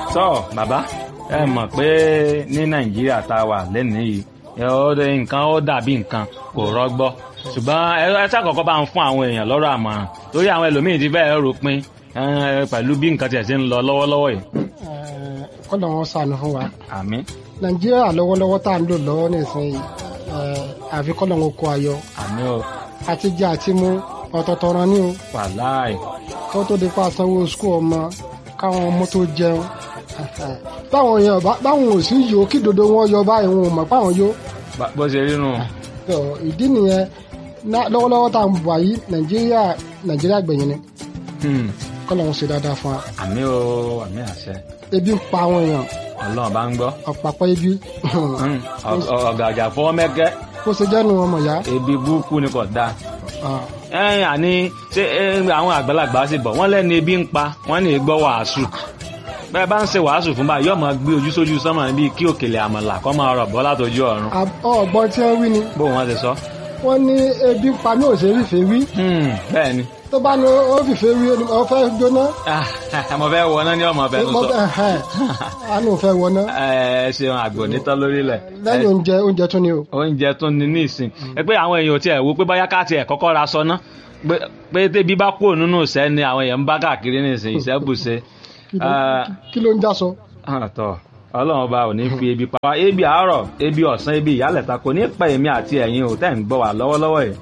tọ́ bàbá ẹ mọ̀ pé ní nàìjíríà tá a wà lẹ́nìí yìí ẹ ó dé nǹkan ó dàbí nǹkan kò rọgbọ ṣùgbọ́n ẹ ẹ ṣàkọ́kọ́ bá ń fún àwọn èèyàn lọ́rọ̀ àmọ̀ràn torí àwọn ẹlòmíín ti fẹ́ẹ́ rò pin ẹ, pẹ̀lú bí nǹkan tiẹ̀ ṣe ń lọ lọ́wọ́lọ́wọ́ yìí. kọ́nà wọn sànù fún wa àmín nàìjíríà lọ́wọ́lọ́wọ́ tá à ń lò lọ́wọ́ nísìnyí eh, àfi kọ́nà wọn kó ayọ̀ àmín o àti jẹ àti mú ọ̀tọ̀ọ̀tọ̀ ran ní o wàláì kó tó di pa sanwó skul ọmọ káwọn ọmọ tó jẹun báwọn èèyàn bá- báwọn ò sí yòó kí dodo wọn yọ báyìí wọn ò mọ̀ páwọn yó Bá- bó ṣe rí nù. So, ìdí nìyẹn ná- lọ́wọ́lọ́wọ́ tá à ń bọ̀ yìí nàìjíríà nàìjíríà gbẹ̀yìn ni Hmm. kọ́nà wọn ṣe dáadáa fún wa àmín o àmín àṣẹ ebi ń pa àwọn èèyàn ọlọ́run bá ń gbọ́. ọ̀pàpọ̀ ebi Hmm. Ọ- ọ- ọ̀gàjà fọwọ́ mẹ́kẹ́ kó ṣe jẹ́nu ọmọ ìyá ebi burúkú ni kò dáa. Ah, ẹ̀yìn àní ṣé ẹ, àwọn àgbàlagbà sì bọ̀ wọ́n lẹ́nu ebi ń pa wọ́n ní gbọ́ wàásù bẹ́ẹ̀ bá ń ṣe wàásù fún báyìí yóò máa gbé ojú sójú sánmà bíi kí òkèlè àmàlà kọ́ máa rọ̀ bọ́ látọjú ọ̀run ab- ọ̀gbọ́n tí wọ́n wí ni bó wọ́n ti sọ. wọ́n ní ebi ń pa mí ò ṣe fìfẹ́ wí Hmm, bẹ́ẹ̀ ni tó bá ní ó fìfẹ́ wí ó fẹ́ jóná mo fẹ́ wọná ní ọmọ ọbẹ̀ tó mo sọ. fẹ́ ẹ̀hẹ́n, àánú ò fẹ́ wọná ẹ ẹ ṣeun àgbò nítọ́ lórílẹ̀. lẹ́yìn oúnjẹ oúnjẹ tún ni o oúnjẹ tó ní ní ìsìn ẹ pé àwọn èèyàn ò tiẹ̀ wo pé báyá ká tiẹ̀ kọ́kọ́ ra sọ ná pé- pé tébi bá kúrò nínú ìṣẹ́ ni àwọn èèyàn ń bá káàkiri ní ìsìn ìṣẹ́ bùṣe. Kí ló- kí ló ń já sọ àtọ̀ ọlọ́run ọba ò ní fi ebi pa wá ebi àárọ̀ ebi ọ̀sán ebi ìyálẹ̀ta kò ní pa èmi àti ẹ̀yin ò tẹ́ ń gbọ́ wá lọ́wọ́lọ́wọ́ yìí.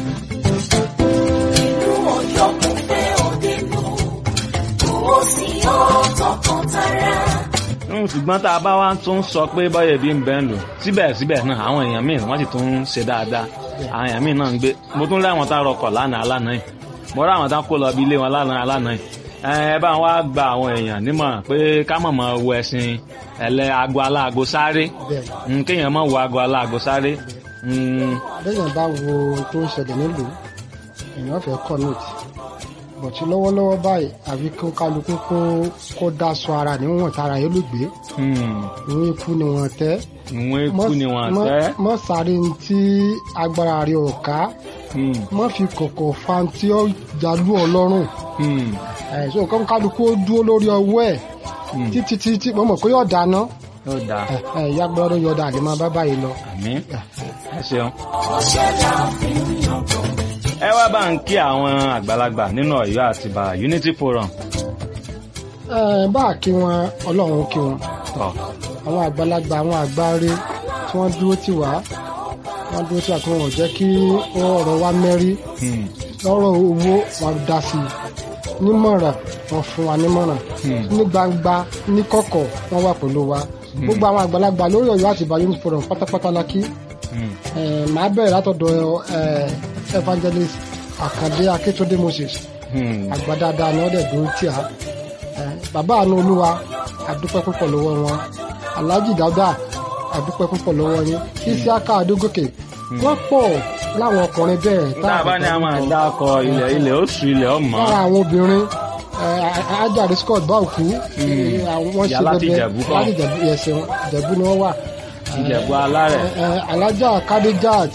inú ọjọ́ kò fẹ́ òde nù owó sí ọ̀tọ̀ kan tara. Mm, ṣùgbọ́n tá a bá wá tún sọ pé bọ́yọ̀ ebi ń bẹ́ ń lò síbẹ̀síbẹ̀ náà àwọn èèyàn míì wọ́n sì tún ń ṣe dáadáa àwọn èèyàn míì náà ń gbé mo tún rí àwọn tá a rọkọ̀ lánàá alánàá yìí mo rí àwọn tá a kó lọ bí ilé wọn lánàá alánàá yìí ẹ ẹ bá wa gba àwọn èèyàn nímọ̀ràn pé ká mọ̀ mọ̀ wo ẹ̀sìn ẹ̀lẹ́ aago aláago sáré bẹ́ẹ̀ Mm, kéèyàn mọ̀ wo aago aláago sáré Mm, lẹ́yìn bá wo ohun tó ń ṣẹlẹ̀ nílùú èèyàn fẹ́ kọ́ nóòtì bọ̀tí lọ́wọ́lọ́wọ́ báyìí àfi kó kálukú kó kó dáṣọ ara níwọ̀n tára yẹn ló gbé mm, ìwọ̀n ikú ni wọ́n tẹ́ ìwọ̀n ikú ni wọ́n mọ́- tẹ́ mọ́ sáré ní tí agbára rẹ̀ ò ká Mm, mọ́ fi kọ̀kọ̀ fa tí ó jalú ọlọ́run mm, ẹ̀sùn kan kálukú ó dúró lórí ọwọ́ ẹ̀ mm. títí títí mo mọ̀ pé yóò dáná ó dáa ìyá gbọ́dọ̀ yọ̀ọ̀dà àlè máa bá báyìí lọ. àmín ẹ ṣeun. ọṣẹ là fi ń yàgò. ẹ wá bá ń kí àwọn àgbàlagbà nínú Ọ̀yọ́ àtìbà Unity Forum Ẹ, bá a kí wọn ọlọ́run kí wọn tọ àwọn àgbàlagbà àwọn àgbáre tí wọ́n dúró tì wá wọ́n dúró tì wá tí wọ́n ò jẹ́ kí ọ̀rọ̀ wa mẹ́rí Hmm, lọ́rọ̀ owó wọn dá sí i nímọ̀ràn wọn fún wa nímọ̀ràn Hmm. ní gbangba ní kọ̀kọ̀ wọ́n wà pẹ̀lú wa gbogbo àwọn àgbàlagbà lórí Ọ̀yọ́ àti Ìbà Unity Forum pátápátá la kí hmm, Ẹ, màá bẹ̀rẹ̀ látọ̀dọ̀ ẹ, evangelist Àkàndé Akíntúndé Moses hmm. àgbà dáadáa ni wọ́n dẹ̀ dúró tì á Ẹ, bàbá àánú olúwa àdúpẹ́ púpọ̀ lọ́wọ́ wọn alhaji dada àdúpẹ́ púpọ̀ lọ́wọ́ yín isiaka adógòkè wọ́n pọ̀ láwọn ọkùnrin bẹ́ẹ̀ tá a bá ní a máa dá ọkọ ilẹ̀ ilẹ̀ oṣù ilẹ̀ ọmọ lára àwọn obìnrin ẹ, ajáde scott báòkú wọ́n Ìyá láti Ìjẹ̀bú kọ́. láti Ìjẹ̀bú ẹ̀sìn ìjẹ̀bú ni wọ́n wà Ìjẹ̀bú alárẹ̀ Ẹ, ẹ, alájà kadejat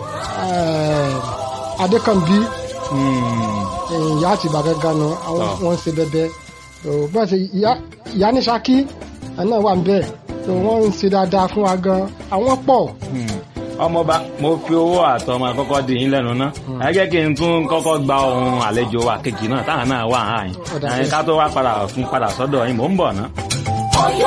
adékànbí Hmm, ìyá àti ìbà gángan nu àwọn Tọ́. wọn ń ṣe bẹbẹ tó bẹ́ẹ̀ ṣe ìyá- ìyá ní Ṣakí ẹ̀ náà wà ń bẹ̀ tó wọ́n ń ṣe dáadáa fún wa gan àwọn pọ̀ hmm. ọmọọba mo fi owó àtọmọ àkọ́kọ́ dì yín lẹ́nu ná ẹ jẹ́ kí n tún kọ́kọ́ gba ohun àlejò wa kejì náà táwọn náà wà áyìn Ọ̀dà ká tó wá padà fún padà sọ́dọ̀ yín mò ń bọ̀ ná. Ọ̀yọ́